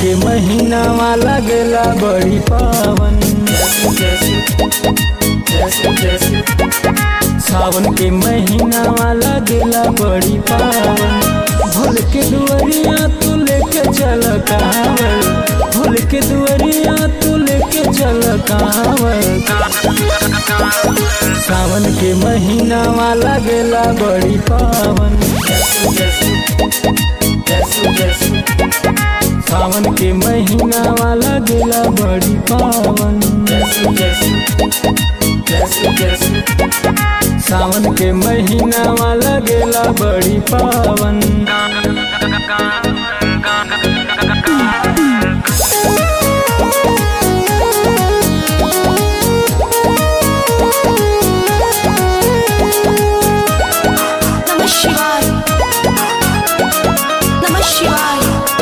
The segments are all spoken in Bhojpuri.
के महीनावा लगेला बड़ी पावन सावन के महीनावा लगेला बड़ी पावन भोल के दुआरिया तू लेके चल कांवर भोल के दुआरिया तू लेके चल कांवर सावन के महीनावा लगेला बड़ी पावन सावन के महीनावा लगेला बड़ी पावन सावन के महीनावा लगेला बड़ी पावन नमः शिवाय नमः शिवाय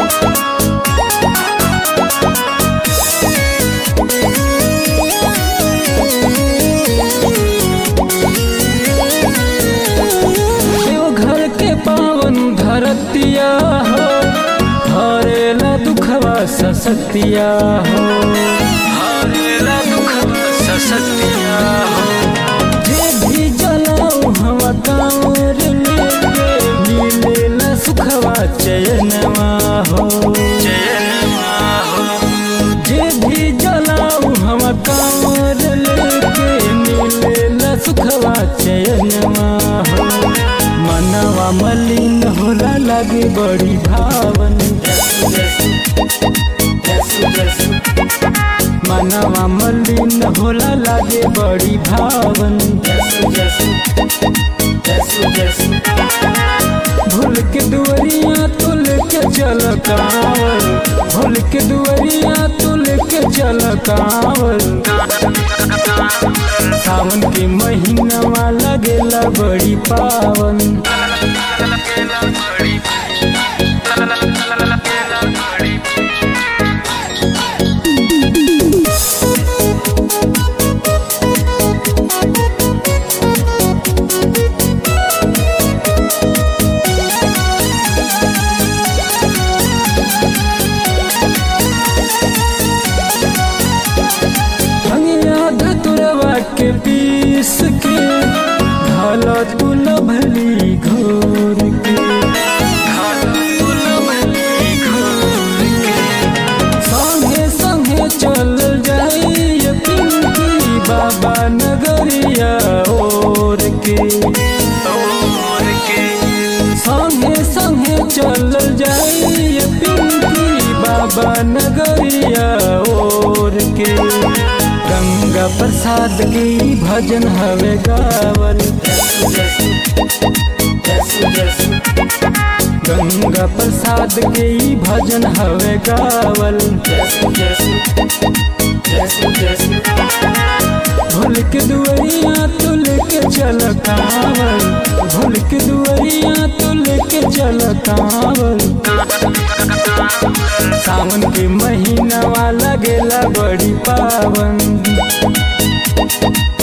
देवघर के पावन धरतिया हो हरेला दुखवा ससतिया हो हरेला दुखवा ससतिया हो जे भी जलाऊ हम कांवर लेके मिलेला सुखवा चयनवा हो चयनवा हो जे भी जलाऊ हम कांवर लेके मिलेला सुखवा चयनवा हो मनवा मलिन होला लगे बड़ी भावन मनवा मलिन होला लगे बड़ी भावन भूल के दुआरिया तू लेके चल कांवर भूल के दुआरिया तू लेके चल कांवर सावन के महीनावा लगेला बड़ी पावन भंगिया धतुरवा के पीस के ढाल तू लभली घोर के संगे संगे चल जाई पिंकी बाबा नगरिया ओर के संगे संगे चल जाई पिंकी बाबा नगरिया ओर के गंगा प्रसाद की भजन हवे गावल गंगा प्रसाद के ई भजन हवे गावल भूल के दुआरिया तू लेके चल कांवल भूल के दुआरिया तू लेके चल कांवल सावन के महीनावा लगेला बड़ी पावन